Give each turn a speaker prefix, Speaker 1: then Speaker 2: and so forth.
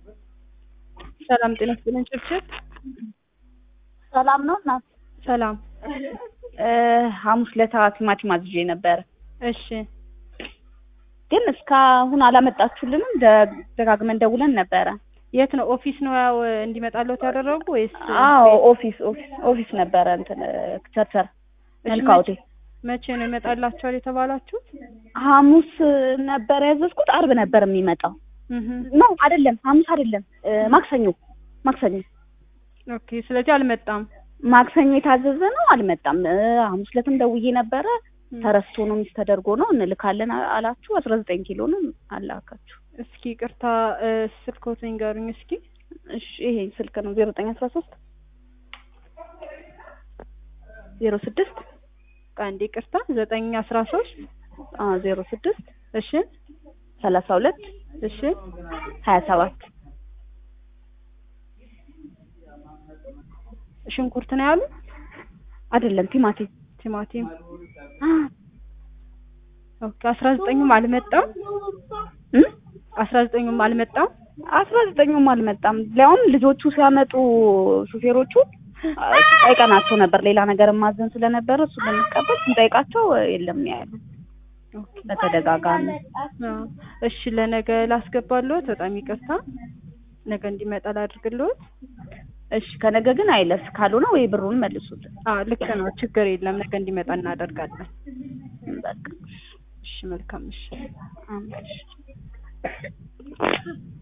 Speaker 1: ሰላም ጤና ይስጥልን ጭብጭብ
Speaker 2: ሰላም ነው እናት።
Speaker 1: ሰላም
Speaker 2: ሐሙስ ለታ ቲማቲም አዝዤ ነበረ፣
Speaker 1: እሺ
Speaker 2: ግን እስካሁን አላመጣችሁልንም። ደ- ደጋግመን ደውለን ነበረ።
Speaker 1: የት ነው ኦፊስ ነው ያው እንዲመጣለት ያደረጉ ወይስ
Speaker 2: አዎ ኦፊስ ኦፊስ ኦፊስ ነበረ እንትን ቸርቸር
Speaker 1: እሺ፣
Speaker 2: መልካ
Speaker 1: መቼ-
Speaker 2: ሆቴል
Speaker 1: መቼ ነው ይመጣላችኋል የተባላችሁት?
Speaker 2: ሐሙስ ነበር ያዘዝኩት። አርብ ነበር የሚመጣው።
Speaker 1: እህ
Speaker 2: ኖ አይደለም፣ ሐሙስ አይደለም፣ እ፣ ማክሰኞ ማክሰኞ
Speaker 1: ኦኬ። ስለዚህ አልመጣም።
Speaker 2: ማክሰኞ የታዘዘ ነው፣ አልመጣም። እ፣ ሐሙስ ዕለትም ደውዬ ነበረ።
Speaker 1: እም፣
Speaker 2: ተረስቶ ነው ሚስ ተደርጎ ነው እንልካለን አ- አላችሁ። አስራ ዘጠኝ ኪሎ ነው አላካችሁ።
Speaker 1: እስኪ ቅርታ ስልኮት ንገሩኝ እስኪ።
Speaker 2: እሺ ይሄ ስልክ ነው ዜሮ ዘጠኝ አስራ ሶስት ዜሮ ስድስት
Speaker 1: አንዴ ቅርታ ዘጠኝ አስራ ሶስት
Speaker 2: ዜሮ ስድስት
Speaker 1: እሺ
Speaker 2: ሰላሳ ሁለት
Speaker 1: እሺ
Speaker 2: ሀያ ሰባት
Speaker 1: ሽንኩርት ነው ያሉ
Speaker 2: አይደለም ቲማቲም
Speaker 1: ቲማቲም ኦኬ። አስራ ዘጠኙም አልመጣም።
Speaker 2: እም?
Speaker 1: አስራ ዘጠኙም አልመጣም።
Speaker 2: አስራ ዘጠኙም አልመጣም። ሊያውም ልጆቹ ሲያመጡ ሹፌሮቹ አ፣ ጠይቀናቸው ነበር። ሌላ ነገር ማዘን ስለነበረ እሱ ልንቀበል ስንጠይቃቸው የለም ነው ያሉ
Speaker 1: ኦኬ
Speaker 2: በተደጋጋሚ።
Speaker 1: አዎ። እሺ ለነገ ላስገባልዎት። በጣም ይቅርታ ነገ እንዲመጣ ላድርግልዎት።
Speaker 2: እሺ ከነገ ግን አይለፍ፣ ካልሆነ ወይ ብሩን መልሱልን።
Speaker 1: አዎ ልክ ነው። ችግር የለም። ነገ እንዲመጣ እናደርጋለን።
Speaker 2: በቃ
Speaker 1: እሺ መልካም እሺ
Speaker 2: አሜን።